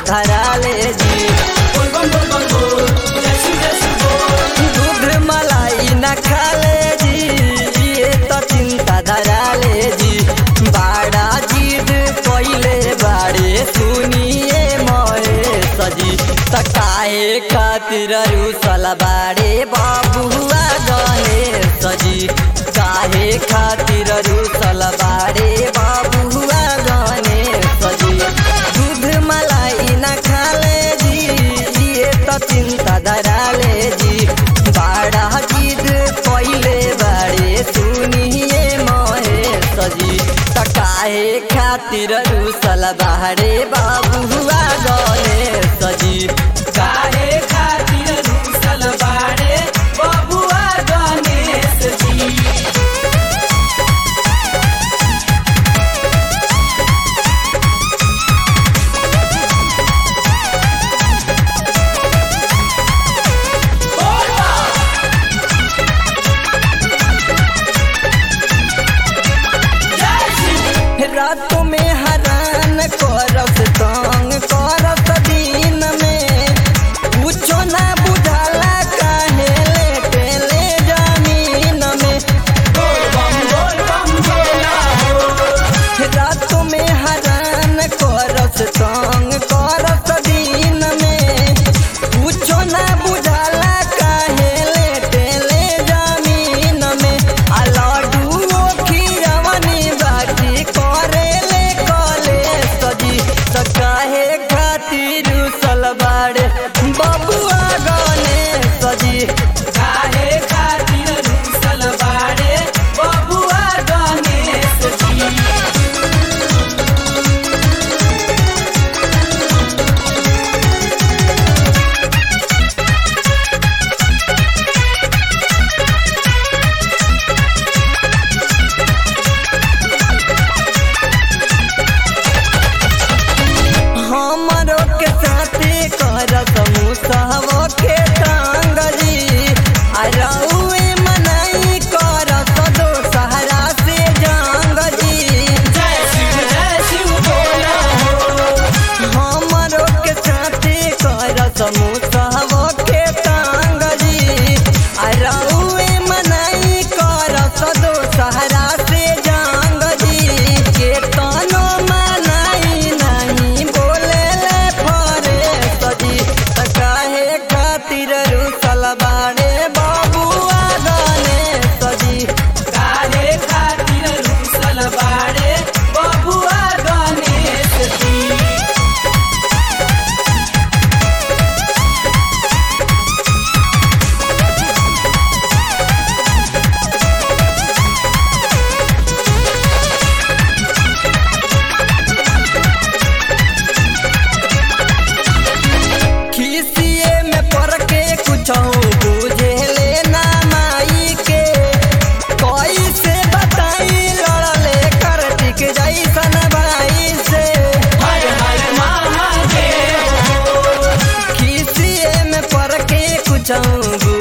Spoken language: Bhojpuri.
धरा ले जी दूध मलाई न खा ले जी ये तो चिंता धरा ले जी बाड़ा जिद कोइले बाड़े सुनिए मोए सजी तकाए खातिर रूसल बाड़े बाबुआ गने सजी काहे खातिर रूसल बाड़े बाबुआ गने सजी दूध मलाई न खा ले जी ये तो चिंता धरा ले जी बाड़ा जिद कोइले बाड़े सुनिए मोहे सजी तकाहे खातिर रूसल बाड़े बाबुआ गने सजी काहे खातिर रूसल बाड़े बबुआ गणेश जी रात में हरान करत तंग करत दिन में कुछो ना बुझाला काहे लेटे ले जमीन में बोल बम बोल बम भोला हो रात में हरान करत तंग करत दिन में कुछो ना बुझाला काहे लेटे ले जमीन में आ लड्डू खीरवनी बाटी करे ले कले सजी त काहे खातिर सलवार बबुआ गने सजी काहे खातिर रूसल बाड़े बबुआ गणेश जी हमरो के साथे करत मुसहबो के संग जी आ रउए मनाई करत दो सहारा से जंग जी जय शिव जय शिव भोला हो हमरो के साथे करत मुसहबो के संग जी आ रउए मनाई करत दो सहारा से जंग जी के तनो मनाई नहीं बोले ले फरे सजी त काहे खातिर रुसल बाड़े बाबुआ गने सजी काहे खातिर रूसल बाड़े बबुआ गणेश जी खिसिए में पड़ के कुछ बुझे ले ना माई के कैसे बताई लड़ले करतिक जैसन भाई से हर हर महादेव खिसिए में पड़ के कुछ